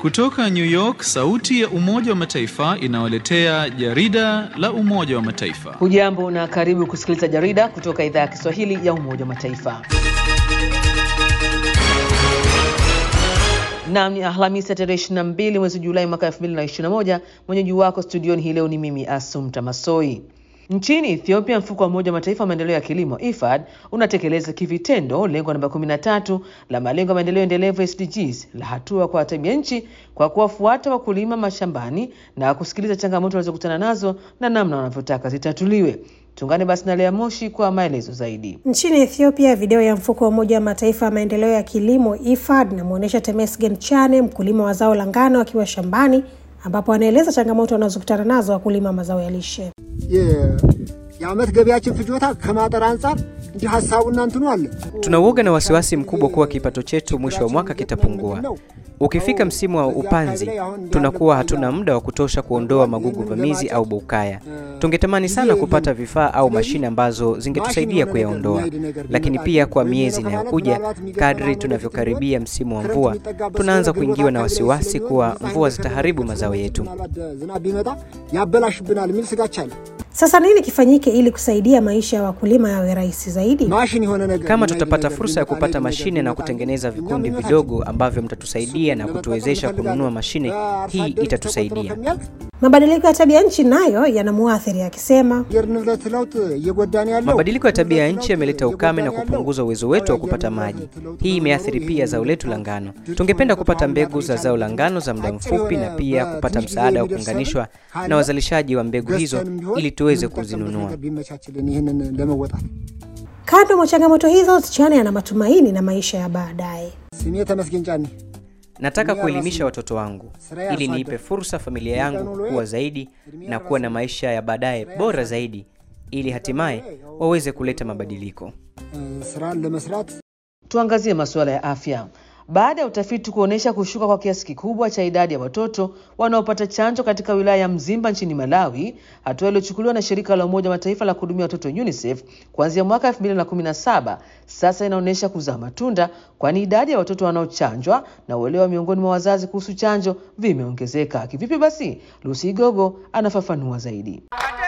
Kutoka New York, sauti ya Umoja wa Mataifa inawaletea jarida la Umoja wa Mataifa. Hujambo na karibu kusikiliza jarida kutoka idhaa ya Kiswahili ya Umoja wa Mataifa. Naam, ni Alhamisi ya tarehe 22 mwezi Julai mwaka 2021. Mwenyeji wako studioni hii leo ni mimi Asumta Masoi. Nchini Ethiopia, mfuko wa Umoja wa Mataifa wa maendeleo ya kilimo IFAD unatekeleza kivitendo lengo namba 13 la malengo ya maendeleo endelevu SDGs la hatua kwa tabia nchi kwa kuwafuata wakulima mashambani na kusikiliza changamoto wanazokutana nazo na namna wanavyotaka zitatuliwe. Tuungane basi na Lea Moshi kwa maelezo zaidi. Nchini Ethiopia, video ya mfuko wa Umoja wa Mataifa ya maendeleo ya kilimo IFAD inamwonyesha Temesgen Chane, mkulima wa zao la ngano, akiwa shambani ambapo anaeleza changamoto wanazokutana nazo wakulima mazao ya lishe. የዓመት ገቢያችን ፍጆታ ከማጠር አንጻር እንዲህ ሀሳቡና እንትኑ አለ። Tuna uoga na wasiwasi mkubwa kuwa kipato chetu mwisho wa mwaka kitapungua. Ukifika msimu wa upanzi, tunakuwa hatuna muda wa kutosha kuondoa magugu vamizi au bukaya. Tungetamani sana kupata vifaa au mashine ambazo zingetusaidia kuyaondoa, lakini pia kwa miezi inayokuja, kadri tunavyokaribia msimu wa mvua, tunaanza kuingiwa na wasiwasi kuwa mvua zitaharibu mazao yetu. ዝናብ ቢመጣ ያበላሽብናል የሚል ስጋቻ አለ። Sasa nini kifanyike ili kusaidia maisha ya wakulima yawe rahisi zaidi? ማሽን የሆነ ነገር Kama tutapata fursa ya kupata mashine na kutengeneza vikundi vidogo ambavyo mtatusaidia na kutuwezesha kununua mashine, hii itatusaidia. Mabadiliko ya tabia nchi nayo yanamuathiri akisema, የአየር ንብረት ለውጥ እየጎዳን ያለው Mabadiliko ya tabia ya nchi yameleta ukame na kupunguza uwezo wetu wa kupata maji. Hii imeathiri pia zao letu la ngano. Tungependa kupata mbegu za zao la ngano za muda mfupi na pia kupata msaada wa kuunganishwa na wazalishaji wa mbegu hizo ili tuweze kuzinunua. ቢመቻችልን ይህንን ለመወጣት kando mwa changamoto hizo, Chane ana matumaini na maisha ya baadaye. ስሜ ተመስገን ጫኔ Nataka kuelimisha watoto wangu ili niipe fursa familia yangu kukua zaidi na kuwa na maisha ya baadaye bora zaidi ili hatimaye waweze kuleta mabadiliko. ስራን ለመስራት Tuangazie masuala ya afya. Baada ya utafiti kuonyesha kushuka kwa kiasi kikubwa cha idadi ya watoto wanaopata chanjo katika wilaya ya Mzimba nchini Malawi, hatua iliyochukuliwa na shirika la Umoja wa Mataifa la kuhudumia watoto UNICEF kuanzia mwaka 2017 sasa inaonyesha kuzaa matunda, kwani idadi ya watoto wanaochanjwa na uelewa miongoni mwa wazazi kuhusu chanjo vimeongezeka. Kivipi basi? Lucy Gogo anafafanua zaidi.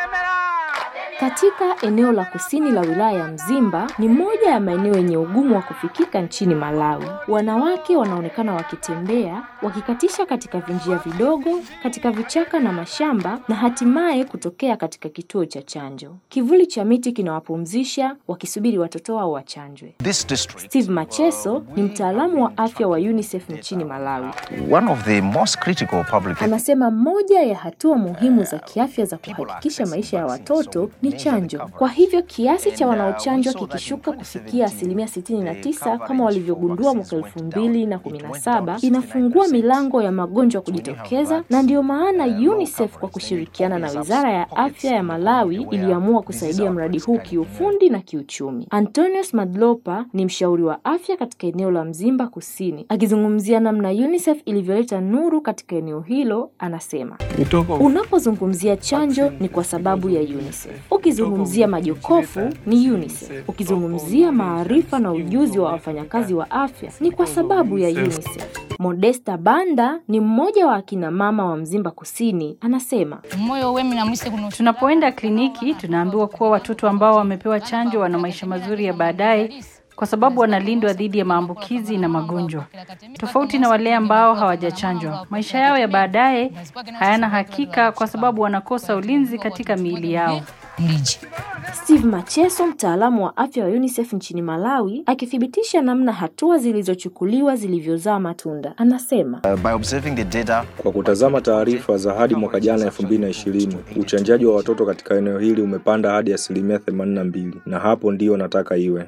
Katika eneo la kusini la wilaya ya Mzimba ni moja ya maeneo yenye ugumu wa kufikika nchini Malawi. Wanawake wanaonekana wakitembea, wakikatisha katika vinjia vidogo, katika vichaka na mashamba na hatimaye kutokea katika kituo cha chanjo. Kivuli cha miti kinawapumzisha wakisubiri watoto wao wachanjwe. This district, Steve Macheso ni mtaalamu wa afya wa UNICEF nchini Malawi. one of the most critical public health Anasema moja ya hatua muhimu za kiafya za kuhakikisha maisha ya watoto ni chanjo. Kwa hivyo kiasi cha wanaochanjwa kikishuka kufikia asilimia 69 kama walivyogundua mwaka 2017 inafungua milango ya magonjwa kujitokeza, na ndiyo maana UNICEF kwa kushirikiana na Wizara ya Afya ya Malawi iliamua kusaidia mradi huu kiufundi na kiuchumi. Antonius Madlopa ni mshauri wa afya katika eneo la Mzimba Kusini. Akizungumzia namna UNICEF ilivyoleta nuru katika eneo hilo, anasema Unapozungumzia chanjo ni kwa sababu ya UNICEF. Ukizungumzia majokofu ni UNICEF. Ukizungumzia maarifa na ujuzi wa wafanyakazi wa afya ni kwa sababu ya UNICEF. Modesta Banda ni mmoja wa akina mama wa Mzimba Kusini, anasema Tunapoenda kliniki tunaambiwa kuwa watoto ambao wamepewa chanjo wana maisha mazuri ya baadaye kwa sababu wanalindwa dhidi ya maambukizi na magonjwa, tofauti na wale ambao hawajachanjwa. Maisha yao ya baadaye hayana hakika kwa sababu wanakosa ulinzi katika miili yao. Steve Macheso, mtaalamu wa afya wa UNICEF nchini Malawi, akithibitisha namna hatua zilizochukuliwa zilivyozaa matunda, anasema uh, by observing the data Kwa kutazama taarifa za hadi mwaka jana 2020, uchanjaji wa watoto katika eneo hili umepanda hadi asilimia 82, na hapo ndiyo nataka iwe.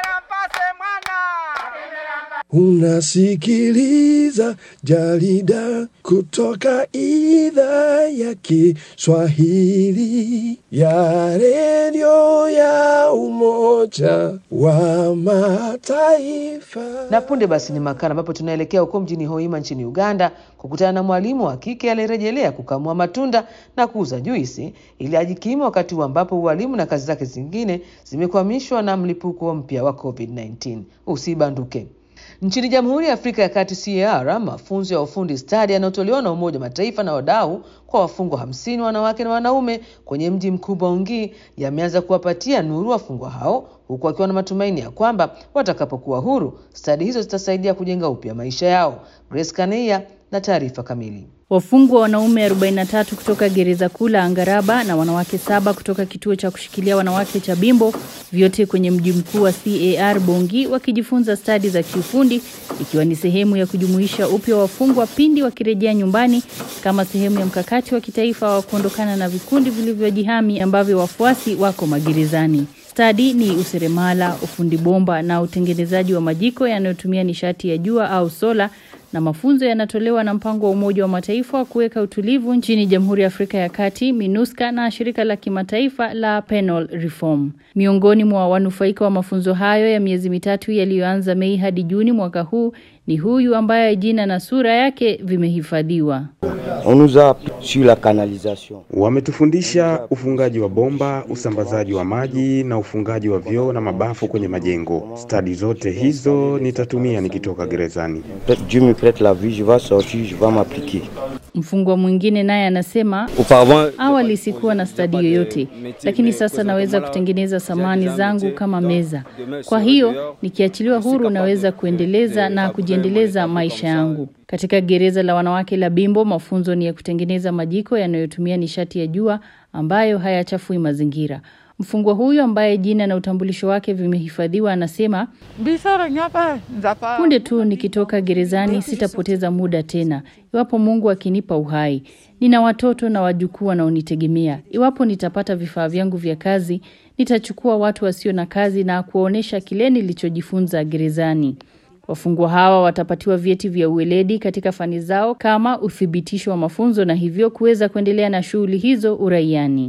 Unasikiliza jarida kutoka idhaa ya Kiswahili ya redio ya Umoja wa Mataifa. Na punde basi ni makala ambapo tunaelekea huko mjini Hoima nchini Uganda kukutana na mwalimu wa kike aliyerejelea kukamua matunda na kuuza juisi ili ajikimu wakati huu ambapo ualimu na kazi zake zingine zimekwamishwa na mlipuko mpya wa COVID-19. Usibanduke. Nchini Jamhuri ya Afrika ya Kati CAR, mafunzo ya ufundi stadi yanayotolewa na Umoja wa Mataifa na wadau kwa wafungwa hamsini wanawake na wanaume kwenye mji mkubwa Ungi yameanza kuwapatia nuru wafungwa hao, huku wakiwa na matumaini ya kwamba watakapokuwa huru stadi hizo zitasaidia kujenga upya maisha yao. Grace Kaneia na taarifa kamili. Wafungwa wanaume 43 kutoka gereza kuu la Angaraba na wanawake saba kutoka kituo cha kushikilia wanawake cha Bimbo, vyote kwenye mji mkuu wa CAR Bongi, wakijifunza stadi za kiufundi, ikiwa ni sehemu ya kujumuisha upya wafungwa pindi wakirejea nyumbani, kama sehemu ya mkakati wa kitaifa wa kuondokana na vikundi vilivyojihami ambavyo wafuasi wako magerezani. Stadi ni useremala, ufundi bomba na utengenezaji wa majiko yanayotumia nishati ya jua au sola na mafunzo yanatolewa na mpango wa Umoja wa Mataifa wa kuweka utulivu nchini Jamhuri ya Afrika ya Kati, MINUSCA na shirika la kimataifa la Penal Reform. Miongoni mwa wanufaika wa mafunzo hayo ya miezi mitatu yaliyoanza Mei hadi Juni mwaka huu ni huyu ambaye jina na sura yake vimehifadhiwa. Wametufundisha ufungaji wa bomba, usambazaji wa maji na ufungaji wa vyoo na mabafu kwenye majengo. Stadi zote hizo nitatumia nikitoka gerezani. Mfungwa mwingine naye anasema, awali sikuwa na stadi yoyote, lakini sasa naweza kutengeneza samani zangu kama meza. Kwa hiyo nikiachiliwa huru, naweza kuendeleza na kujiendeleza maisha yangu. Katika gereza la wanawake la Bimbo, mafunzo ni ya kutengeneza majiko yanayotumia nishati ya jua ambayo hayachafui mazingira. Mfungwa huyu ambaye jina na utambulisho wake vimehifadhiwa anasema, punde tu nikitoka gerezani sitapoteza muda tena, iwapo Mungu akinipa uhai. Nina watoto na wajukuu wanaonitegemea. Iwapo nitapata vifaa vyangu vya kazi, nitachukua watu wasio na kazi na kuwaonyesha kile nilichojifunza gerezani. Wafungwa hawa watapatiwa vyeti vya uweledi katika fani zao kama uthibitisho wa mafunzo na hivyo kuweza kuendelea na shughuli hizo uraiani.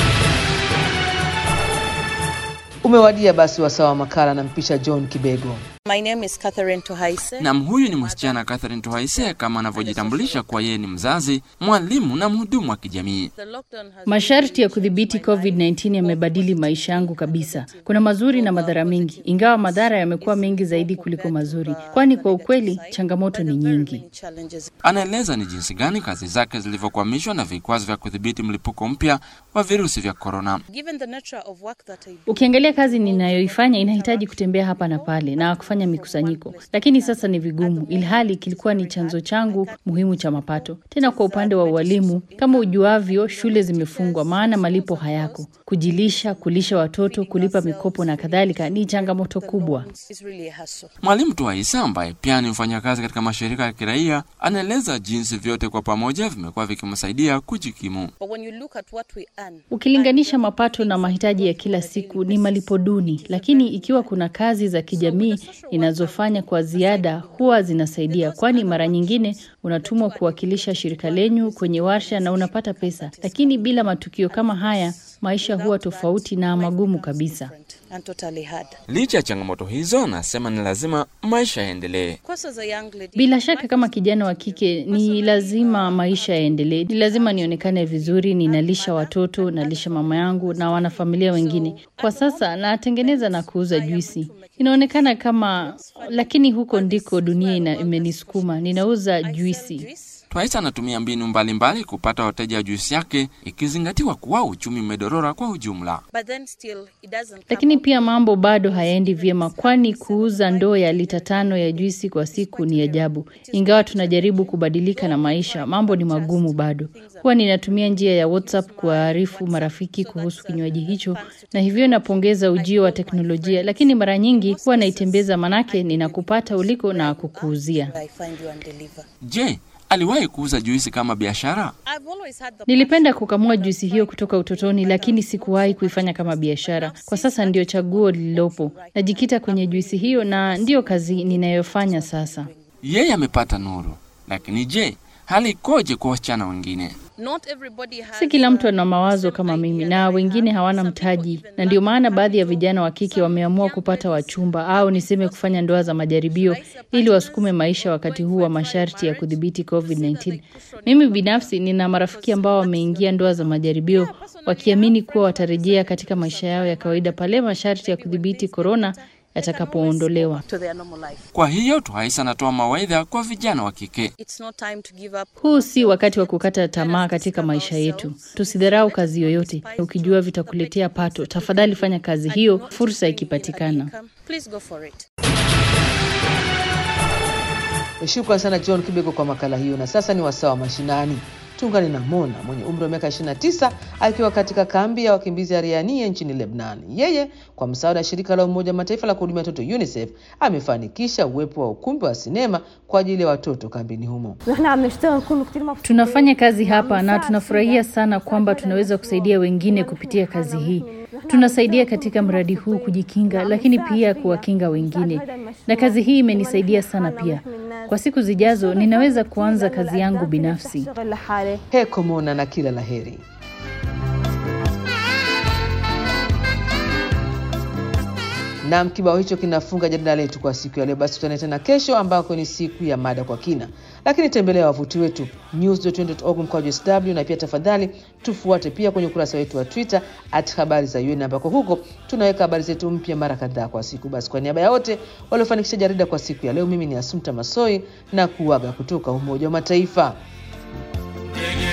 Umewadia basi wasaa wa makala na mpisha John Kibego. My name is Catherine Tuhaise. Nam, huyu ni msichana Catherine Tuhaise kama anavyojitambulisha kwa yeye ni mzazi, mwalimu na mhudumu wa kijamii. Masharti ya kudhibiti COVID-19 yamebadili maisha yangu kabisa. Kuna mazuri na madhara mengi, ingawa madhara yamekuwa mengi zaidi kuliko mazuri, kwani kwa ukweli changamoto ni nyingi. Anaeleza ni jinsi gani kazi zake zilivyokwamishwa na vikwazo vya kudhibiti mlipuko mpya wa virusi vya korona. Ukiangalia kazi ninayoifanya inahitaji kutembea hapa na pale na kufanya mikusanyiko, lakini sasa ni vigumu, ilhali kilikuwa ni chanzo changu muhimu cha mapato. Tena kwa upande wa ualimu, kama ujuavyo, shule zimefungwa, maana malipo hayako. Kujilisha, kulisha watoto, kulipa mikopo na kadhalika ni changamoto kubwa. Mwalimu Tuhaisa ambaye pia ni mfanyakazi katika mashirika ya kiraia anaeleza jinsi vyote kwa pamoja vimekuwa vikimsaidia kujikimu. Ukilinganisha mapato na mahitaji ya kila siku ni malipo duni, lakini ikiwa kuna kazi za kijamii inazofanya kwa ziada huwa zinasaidia, kwani mara nyingine unatumwa kuwakilisha shirika lenyu kwenye warsha na unapata pesa, lakini bila matukio kama haya maisha huwa tofauti na magumu kabisa. Licha ya changamoto hizo, anasema ni lazima maisha yaendelee. Bila shaka, kama kijana wa kike ni lazima maisha yaendelee. Ni lazima nionekane vizuri, ninalisha watoto, nalisha mama yangu na wanafamilia wengine. Kwa sasa natengeneza na kuuza juisi, inaonekana kama, lakini huko ndiko dunia ina, imenisukuma. Ninauza juisi. Twaisa anatumia mbinu mbalimbali mbali kupata wateja wa juisi yake, ikizingatiwa kuwa uchumi umedorora kwa ujumla. Lakini pia mambo bado hayaendi vyema, kwani kuuza ndoo ya lita tano ya juisi kwa siku ni ajabu. Ingawa tunajaribu kubadilika na maisha, mambo ni magumu bado. Huwa ninatumia njia ya WhatsApp kuwaarifu marafiki kuhusu kinywaji hicho, na hivyo napongeza ujio wa teknolojia, lakini mara nyingi huwa naitembeza, manake ninakupata uliko na kukuuzia. Je, aliwahi kuuza juisi kama biashara? Nilipenda kukamua juisi hiyo kutoka utotoni, lakini sikuwahi kuifanya kama biashara. Kwa sasa ndio chaguo lililopo. Najikita kwenye juisi hiyo na ndiyo kazi ninayofanya sasa. Yeye amepata nuru, lakini je, hali ikoje kwa wasichana wengine? Si kila mtu ana mawazo kama mimi na wengine hawana mtaji, na ndio maana baadhi ya vijana wa kike wameamua kupata wachumba au niseme kufanya ndoa za majaribio ili wasukume maisha wakati huu wa masharti ya kudhibiti COVID-19. Mimi binafsi nina marafiki ambao wameingia ndoa za majaribio wakiamini kuwa watarejea katika maisha yao ya kawaida pale masharti ya kudhibiti korona yatakapoondolewa. to their normal life. Kwa hiyo Twaisa anatoa mawaidha kwa vijana wa kike. It's not time to give up. Huu si wakati wa kukata tamaa katika maisha yetu. Tusidharau kazi yoyote. Ukijua vitakuletea pato, tafadhali fanya kazi hiyo, fursa ikipatikana. Please go for it. Shukran sana John Kibego kwa makala hiyo. Na sasa ni wasaa wa mashinani. Tuungane na Mona mwenye umri wa miaka 29 akiwa katika kambi ya wakimbizi ya Riania nchini Lebanon. Yeye kwa msaada wa shirika la Umoja wa Mataifa la kuhudumia watoto UNICEF amefanikisha uwepo wa ukumbi wa sinema kwa ajili ya watoto kambini humo. Tunafanya kazi hapa na tunafurahia sana kwamba tunaweza kusaidia wengine kupitia kazi hii. Tunasaidia katika mradi huu kujikinga, lakini pia kuwakinga wengine, na kazi hii imenisaidia sana pia. Kwa siku zijazo ninaweza kuanza kazi yangu binafsi. Heko Mona na kila laheri. Nam, kibao hicho kinafunga jarida letu kwa siku ya leo. Basi tutane tena kesho, ambako ni siku ya mada kwa kina, lakini tembelea wavuti wetu news.org mkwaju sw, na pia tafadhali tufuate pia kwenye ukurasa wetu wa Twitter at habari za UN, ambako huko tunaweka habari zetu mpya mara kadhaa kwa siku. Basi kwa niaba ya wote waliofanikisha jarida kwa siku ya leo, mimi ni Asumta Masoi na kuaga kutoka Umoja wa Mataifa.